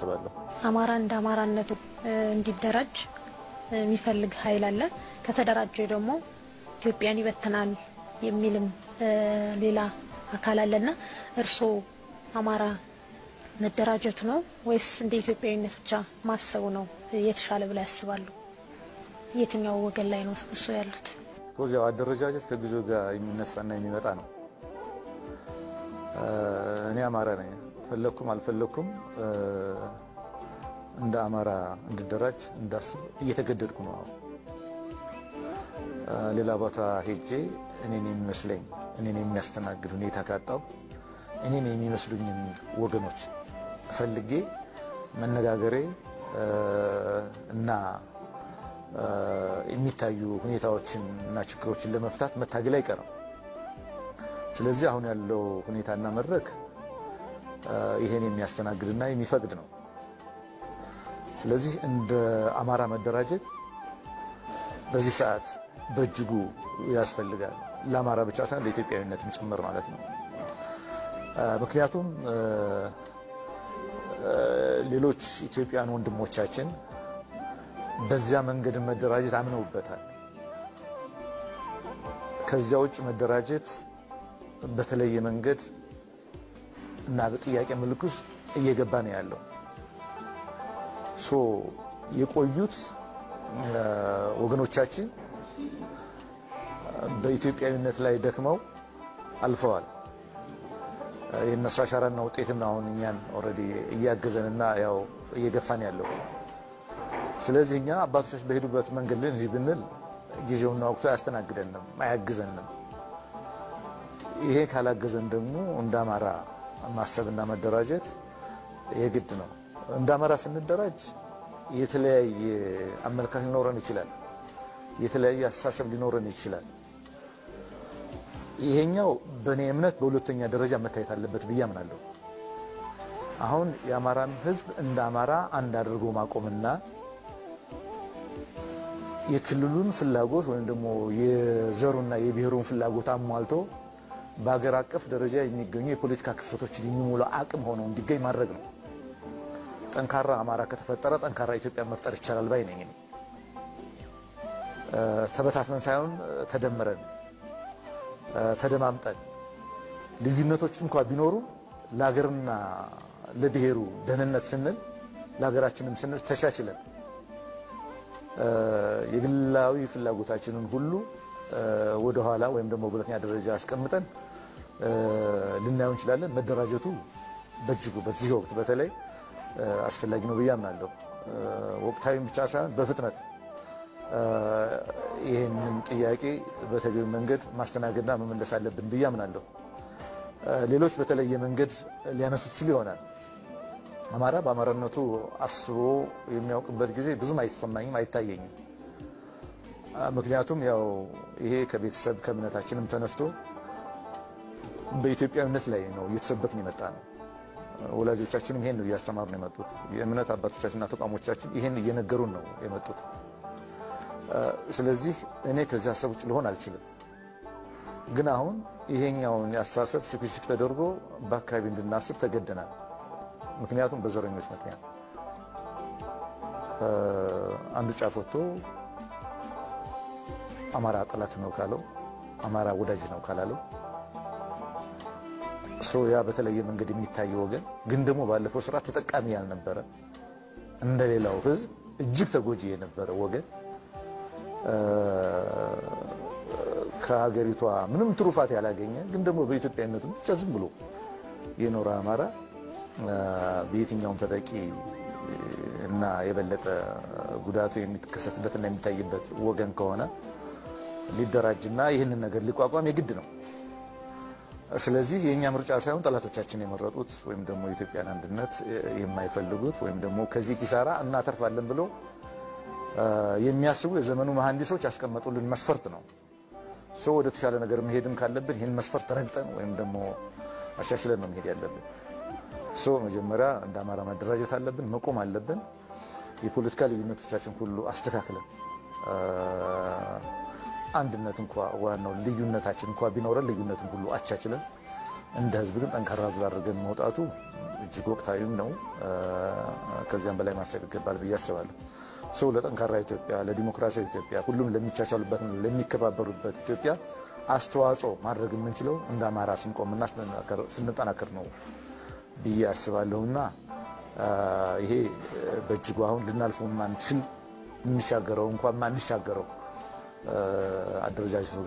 አስባለሁ። አማራ እንደ አማራነቱ እንዲደራጅ የሚፈልግ ኃይል አለ። ከተደራጀ ደግሞ ኢትዮጵያን ይበትናል የሚልም ሌላ አካል አለና እርስዎ አማራ መደራጀቱ ነው ወይስ እንደ ኢትዮጵያዊነት ብቻ ማሰቡ ነው የተሻለ ብላ ያስባሉ? የትኛው ወገን ላይ ነው እሱ ያሉት? ያው አደረጃጀት ከጊዜው ጋር የሚነሳና የሚመጣ ነው። እኔ አማራ ነኝ። ፈለኩም አልፈለኩም እንደ አማራ እንድደራጅ እንዳስብ እየተገደድኩ ነው። ሌላ ቦታ ሄጄ እኔን የሚመስለኝ እኔን የሚያስተናግድ ሁኔታ ካጣው እኔን የሚመስሉኝን ወገኖች ፈልጌ መነጋገሬ እና የሚታዩ ሁኔታዎችን እና ችግሮችን ለመፍታት መታገል አይቀርም። ስለዚህ አሁን ያለው ሁኔታና መድረክ ይሄን የሚያስተናግድና የሚፈቅድ ነው። ስለዚህ እንደ አማራ መደራጀት በዚህ ሰዓት በእጅጉ ያስፈልጋል። ለአማራ ብቻ ሳይሆን ለኢትዮጵያዊነትም ጭምር ማለት ነው። ምክንያቱም ሌሎች ኢትዮጵያውያን ወንድሞቻችን በዚያ መንገድ መደራጀት አምነውበታል። ከዚያ ውጭ መደራጀት በተለየ መንገድ እና በጥያቄ ምልክት ውስጥ እየገባ ነው ያለው። ሶ የቆዩት ወገኖቻችን በኢትዮጵያዊነት ላይ ደክመው አልፈዋል። የእነሱ አሻራና ውጤትም አሁን እኛን ኦልሬዲ እያገዘንና ያው እየገፋን ያለው። ስለዚህ እኛ አባቶቻችን በሄዱበት መንገድ ላይ እንጂ ብንል ጊዜውና ወቅቱ አያስተናግደንም፣ አያግዘንም። ይሄ ካላገዘን ደግሞ እንደ አማራ ማሰብና መደራጀት የግድ ነው። እንደ አማራ ስንደራጅ የተለያየ አመለካከት ሊኖረን ይችላል። የተለያየ አስተሳሰብ ሊኖረን ይችላል። ይሄኛው በእኔ እምነት በሁለተኛ ደረጃ መታየት አለበት ብዬ አምናለሁ። አሁን የአማራን ሕዝብ እንደ አማራ አንድ አድርጎ ማቆምና የክልሉን ፍላጎት ወይም ደግሞ የዘሩና የብሔሩን ፍላጎት አሟልቶ በሀገር አቀፍ ደረጃ የሚገኙ የፖለቲካ ክፍተቶችን የሚሞላ አቅም ሆኖ እንዲገኝ ማድረግ ነው። ጠንካራ አማራ ከተፈጠረ ጠንካራ ኢትዮጵያ መፍጠር ይቻላል ባይ ነኝ። ተበታትነን ሳይሆን ተደምረን ተደማምጠን ልዩነቶች እንኳ ቢኖሩ ለሀገርና ለብሔሩ ደህንነት ስንል ለሀገራችንም ስንል ተቻችለን የግላዊ ፍላጎታችንን ሁሉ ወደ ኋላ ወይም ደግሞ በሁለተኛ ደረጃ አስቀምጠን ልናየው እንችላለን። መደራጀቱ በእጅጉ በዚህ ወቅት በተለይ አስፈላጊ ነው ብዬ አምናለሁ። ወቅታዊም ብቻ ሳይሆን በፍጥነት ይህንን ጥያቄ በተገቢ መንገድ ማስተናገድና መመለስ አለብን ብዬ አምናለሁ። ሌሎች በተለየ መንገድ ሊያነሱት ችሉ ይሆናል። አማራ በአማራነቱ አስቦ የሚያውቅበት ጊዜ ብዙም አይሰማኝም፣ አይታየኝም። ምክንያቱም ያው ይሄ ከቤተሰብ ከእምነታችንም ተነስቶ በኢትዮጵያዊነት ላይ ነው እየተሰበክን የመጣ ነው። ወላጆቻችንም ይሄን ነው እያስተማሩ ነው የመጡት። የእምነት አባቶቻችንና ተቋሞቻችን ይሄን እየነገሩን ነው የመጡት። ስለዚህ እኔ ከዚህ ሀሳብ ውጭ ልሆን አልችልም። ግን አሁን ይሄኛውን የአስተሳሰብ ሽክሽክ ተደርጎ በአካባቢ እንድናስብ ተገደናል። ምክንያቱም በዘረኞች ምክንያት አንዱ ጫፍ ወጥቶ አማራ ጠላት ነው ካለው፣ አማራ ወዳጅ ነው ካላለው ሶ ያ በተለየ መንገድ የሚታየው ወገን ግን ደግሞ ባለፈው ስርዓት ተጠቃሚ ያልነበረ እንደሌላው ሕዝብ እጅግ ተጎጂ የነበረ ወገን ከሀገሪቷ ምንም ትሩፋት ያላገኘ ግን ደግሞ በኢትዮጵያዊነቱ ብቻ ዝም ብሎ የኖረ አማራ በየትኛውም ተጠቂ እና የበለጠ ጉዳቱ የሚከሰትበትና የሚታይበት ወገን ከሆነ ሊደራጅና ይህንን ነገር ሊቋቋም የግድ ነው። ስለዚህ የእኛ ምርጫ ሳይሆን ጠላቶቻችን የመረጡት ወይም ደግሞ የኢትዮጵያን አንድነት የማይፈልጉት ወይም ደግሞ ከዚህ ኪሳራ እናተርፋለን ብለው የሚያስቡ የዘመኑ መሐንዲሶች ያስቀመጡልን መስፈርት ነው። ሰው ወደ ተሻለ ነገር መሄድም ካለብን ይህን መስፈርት ረግጠን ወይም ደግሞ አሻሽለን ነው መሄድ ያለብን። ሰው መጀመሪያ እንደ አማራ መደራጀት አለብን፣ መቆም አለብን። የፖለቲካ ልዩነቶቻችን ሁሉ አስተካክለን አንድነት እንኳ ዋናው ልዩነታችን እንኳ ቢኖረን ልዩነትን ሁሉ አቻችለን እንደ ሕዝብ ግን ጠንካራ ሕዝብ አድርገን መውጣቱ እጅግ ወቅታዊም ነው ከዚያም በላይ ማሰብ ይገባል ብዬ አስባለሁ። ሰው ለጠንካራ ኢትዮጵያ፣ ለዲሞክራሲያዊ ኢትዮጵያ፣ ሁሉም ለሚቻቻሉበት፣ ለሚከባበሩበት ኢትዮጵያ አስተዋጽኦ ማድረግ የምንችለው እንደ አማራ ስንቆምና ስንጠናከር ነው ብዬ አስባለሁና ይሄ በእጅጉ አሁን ልናልፈው ማንችል የምንሻገረው እንኳን ማንሻገረው አደረጃጀት